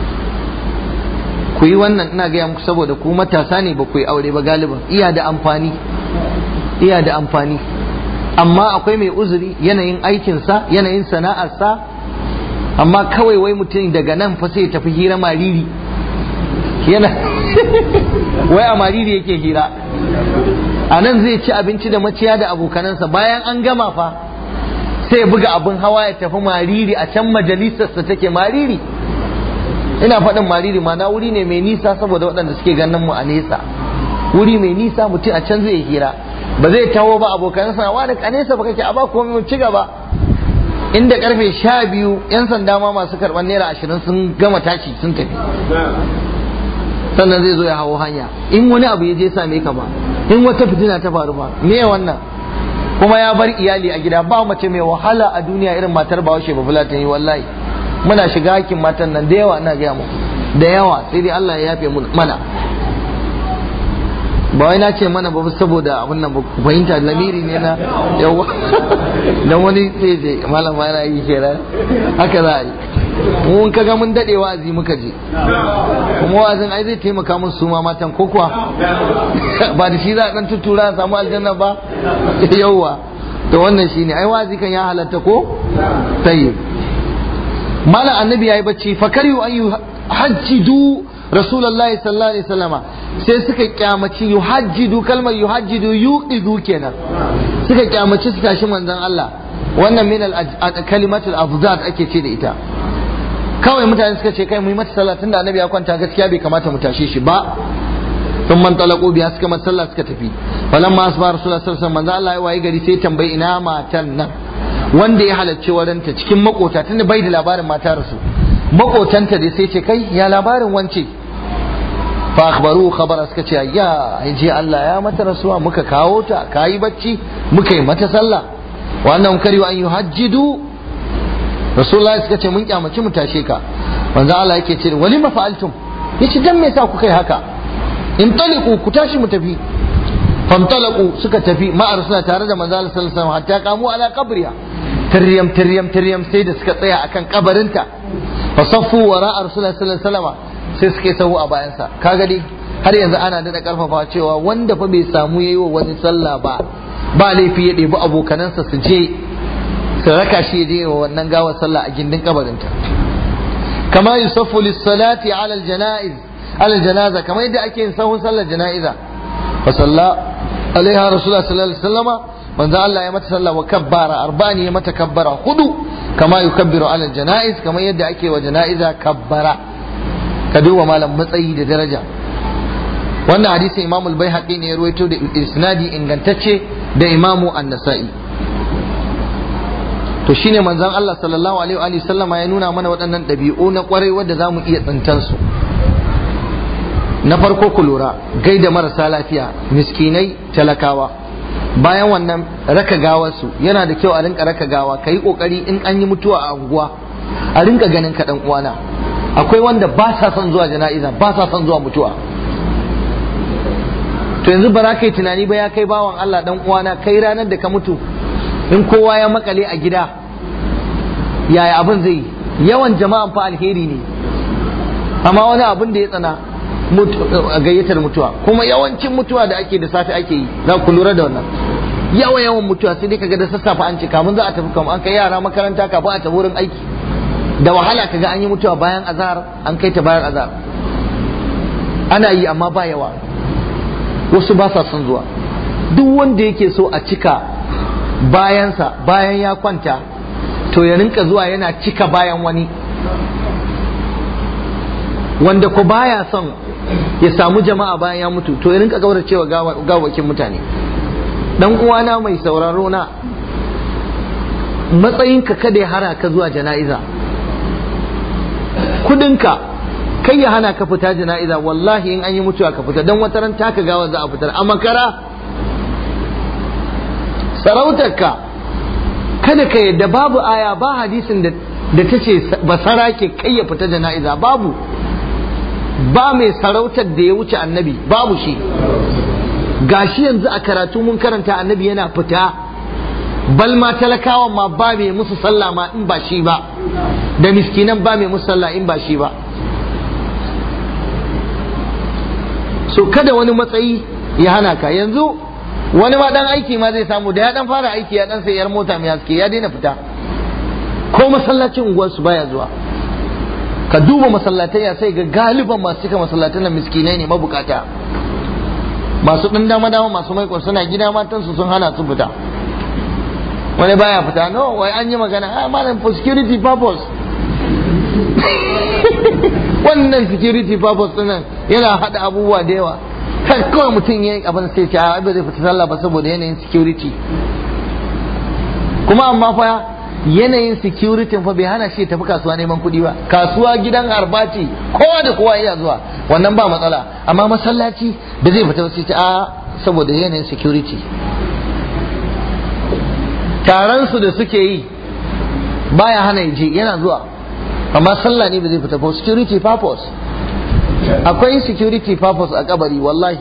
ku yi wannan ina gaya muku saboda ku matasa ne ba ku yi aure ba galiban iya da amfani iya da amfani amma akwai mai uzuri yanayin aikinsa yanayin sana'arsa amma kawai wai mutum daga nan fa sai ya tafi hira mariri yana wai a mariri yake hira a nan zai ci abinci da maciya da abokanansa bayan an gama fa sai ya buga abin hawa ya tafi mariri a can majalisarsa take mariri ina faɗin mariri ma na wuri ne mai nisa saboda waɗanda suke ganin mu a nesa wuri mai nisa mutum a can zai hira ba zai taho ba abokansa wa da a nesa ba kake a ba komai mu ci gaba inda karfe sha biyu yan sanda ma masu karɓar naira ashirin sun gama tashi sun tafi sannan zai zo ya hawo hanya in wani abu ya je same ka ba in wata fitina ta faru ba me wannan kuma ya bar iyali a gida ba mace mai wahala a duniya irin matar bahaushe ba fulatan yi wallahi muna shiga hakin matan nan da yawa ina gaya muku da yawa sai dai Allah ya yafe mana ba wai na ce mana ba saboda abin nan ba ku fahimta lamiri ne na yawa dan wani sai ce malam ma yana yi kenan haka za a yi mun kaga mun dade wa'azi muka je kuma wa'azin ai zai taimaka mun su ma matan ko kuwa ba da shi za a dan tuttura a samu aljanna ba yawa to wannan shine ai wa'azi kan ya halatta ko tayyib mala annabi yayi bacci fakari an yuhajjidu rasulullahi sallallahu alaihi wasallama sai suka kyamaci yuhajjidu kalmar yuhajjidu yuqidu kenan suka kyamaci su tashi manzon Allah wannan min al kalimatul afzad ake ce da ita kawai mutane suka ce kai mu yi mata sallah tunda annabi ya kwanta gaskiya bai kamata mu tashe shi ba sun man talaqu biya suka mata sallah suka tafi falamma asba rasulullah sallallahu alaihi wasallam manzo Allah ya waye gari sai tambayi ina matan nan wanda ya halarci waranta cikin makota tunda bai da labarin mata rasu makotanta dai sai ce kai ya labarin wance fa akhbaru khabara suka ce ya je Allah ya mata rasuwa muka kawo ta kayi bacci muka yi mata sallah wannan kari an yuhajjidu rasulullahi suka ce mun kyamaci mu tashe ka manzo Allah yake ce wali ma fa'altum yace dan me yasa kuka yi haka in taliqu ku tashi mu tafi famtalaku suka tafi ma'ar suna tare da manzo Allah sallallahu alaihi wasallam hatta kamu ala qabriha tiryam tiryam tiryam sai da suka tsaya akan kabarinta fa saffu wara rasulullahi sallallahu alaihi wasallam sai suka yi sahu a bayansa kaga dai har yanzu ana da karfafa cewa wanda fa bai samu yayi wa wani sallah ba ba laifi ya ɗebi abokanansa su je su raka shi je wa wannan gawar sallah a gindin kabarinta kama yusaffu lis-salati ala al-janaiz ala al-janaza kama yadda ake yin sahun sallar jana'iza fa salla alaiha rasulullah sallallahu alaihi wasallama manzo Allah ya mata sallah wa kabbara arba'ani ya mata kabbara hudu kama yukabbiru ala al-janaiz kama yadda ake wa janaiza kabbara ka duba malam matsayi da daraja wannan hadisin imamul baihaqi ne ya ruwaito da isnadi ingantacce da imamu an-nasa'i to shine manzon Allah sallallahu alaihi wa sallama ya nuna mana waɗannan ɗabi'u na ƙwarai wadda za mu iya tsintan su na farko ku lura gaida marasa lafiya miskinai talakawa bayan wannan raka gawarsu yana da kyau a rinka raka gawa ka yi ƙoƙari in an yi mutuwa a unguwa a rinka ganin ka ɗan uwana akwai wanda ba sa son zuwa jana'iza ba sa son zuwa mutuwa to yanzu ba za ka yi tunani ba ya kai bawan Allah ɗan uwana kai ranar da ka mutu in kowa ya makale a gida yaya abin zai yawan jama'an fa alheri ne amma wani abin da ya tsana gayyatar mutuwa kuma yawancin mutuwa da ake da safe ake yi za ku lura da wannan yawan yawan mutuwa sai dai kaga da sassafe an ce kamun za a tafi kamar an kai yara makaranta kafin a tafi wurin aiki da wahala kaga an yi mutuwa bayan azhar an kai ta bayan azhar ana yi amma ba yawa wasu ba sa son zuwa duk wanda yake so a cika bayansa bayan ya kwanta to ya rinka zuwa yana cika bayan wani wanda ko baya son ya samu jama'a bayan ya mutu to ya rinka gauracewa gawakin mutane dan uwana mai sauraro na matsayinka kada ya hara ka zuwa jana'iza kudinka kai ya hana ka fita jana'iza wallahi in an yi mutuwa ka fita don wata ran taka gawa za a fitar a makara sarautarka kada ka yadda babu aya ba hadisin da da ta ce basara ke kai ya fita jana'iza babu ba mai sarautar da ya wuce annabi babu shi gashi yanzu a karatu mun karanta annabi yana fita bal ma talakawan ma ba mai musu sallah ma in ba shi ba da miskinan ba mai musu sallah in ba shi ba so kada wani matsayi ya hana ka yanzu wani ma dan aiki ma zai samu da ya dan fara aiki ya dan sai yar mota mai haske ya daina fita ko masallacin unguwarsu baya zuwa ka duba masallatai ya sai ga galiban masu cika masallatan nan miskinai ne mabukata masu ɗan dama dama masu maikon suna gida matansu sun hana su fita wani baya fita no wai an yi magana ah malam for security purpose wannan security purpose ɗin yana haɗa abubuwa da yawa kan kawai mutum ya yi abin sai ce a ba zai fita sallah ba saboda yanayin security kuma amma fa yanayin security fa bai hana shi tafi kasuwa neman kuɗi ba kasuwa gidan arbati kowa da kowa iya zuwa wannan ba matsala amma masallaci da zai fita sai a saboda yanayin security taron su da suke yi baya hana je yana zuwa amma sallah ne ba zai fita for security purpose akwai security purpose a kabari wallahi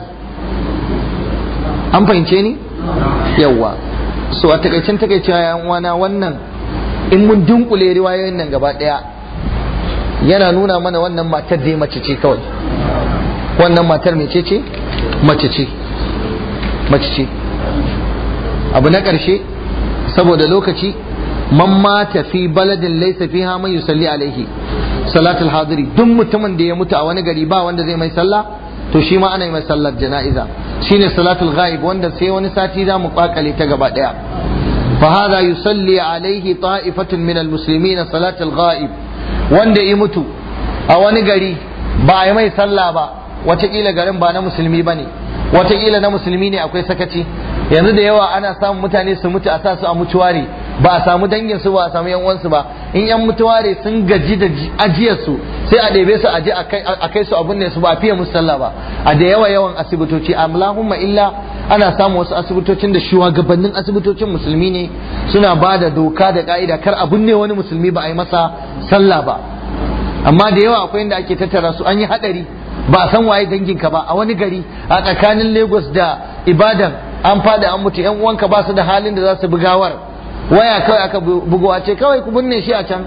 an fahimce ni yawwa so a takaicen takaicewa yan uwana wannan in mun dunkule riwayoyin nan gaba daya yana nuna mana wannan matar dai mace ce kawai wannan matar mece ce mace ce mace ce abu na ƙarshe saboda lokaci man mata fi baladin laysa fiha man yusalli alaihi salatul hadiri duk mutumin da ya mutu a wani gari ba wanda zai mai sallah to shi ma ana yi mai sallar jana'iza shine salatul ghaib wanda sai wani sati za mu kwakale ta gaba daya فهذا يصلي عليه طائفة من المسلمين صلاة الغائب wanda ya mutu a wani gari ba a yi mai sallah ba watakila garin ba na musulmi ba ne watakila na musulmi ne akwai sakaci yanzu da yawa ana samun mutane su mutu a sa su a mutuware ba a samu dangin su ba a samu yan uwansu ba in yan mutuware sun gaji da ajiyar su sai a ɗebe su aje a kai su abun ne su ba a fiye musu sallah ba a da yawa yawan asibitoci allahumma illa ana samun wasu asibitocin da shugabannin asibitocin musulmi ne suna ba da doka da ka'ida kar abun ne wani musulmi ba a yi masa sallah ba amma da yawa akwai inda ake tattara su an yi hadari ba a san waye danginka ba a wani gari a tsakanin lagos da ibadan an fada an mutu yan uwanka ba su da halin da za su bugawar waya kawai aka bugowa ce kawai ku binne shi a can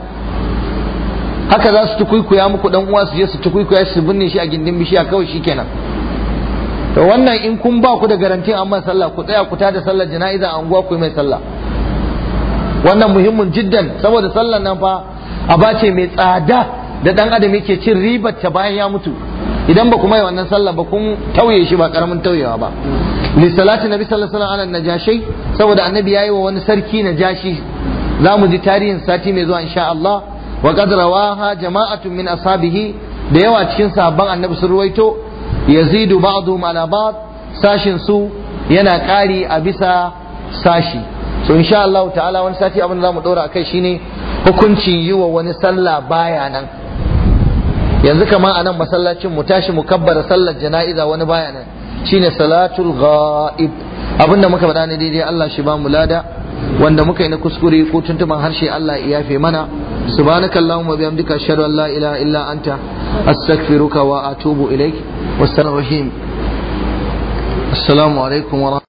haka za su tukuikuya muku dan uwa su je su tukuikuya su binne shi a gindin bishiya kawai shikenan to wannan in kun ba ku da garantin amma sallah ku tsaya ku tada sallar jana'iza a unguwa ku yi mai sallah wannan muhimmin jiddan saboda sallar nan fa aba ce mai tsada da dan adam yake cin ribar ta bayan ya mutu idan ba ku mai wannan sallah ba kun tauye shi ba karamin tauyewa ba li salati nabi sallallahu alaihi wasallam najashi saboda annabi yayi wa wani sarki najashi za mu ji tarihin sati mai zuwa insha Allah wa qad rawaha jama'atun min ashabihi da yawa cikin sahabban annabi sun ruwaito yazidu ba'dhum ala ba'd sashin su yana ƙari a bisa sashi so insha Allah ta'ala wani sati abin da zamu dora akai shine hukuncin yi wa wani sallah baya nan yanzu kamar a nan masallacin mu tashi mu kabbara sallar jana'iza wani baya nan shine salatul ghaib abinda muka faɗa ne daidai Allah shi ba mu lada wanda muka yi na kuskure ko tuntuman harshe Allah ya yafe mana subhanakallahumma bihamdika ashhadu an la ilaha illa anta astaghfiruka wa atubu ilaik wassalamu alaikum wa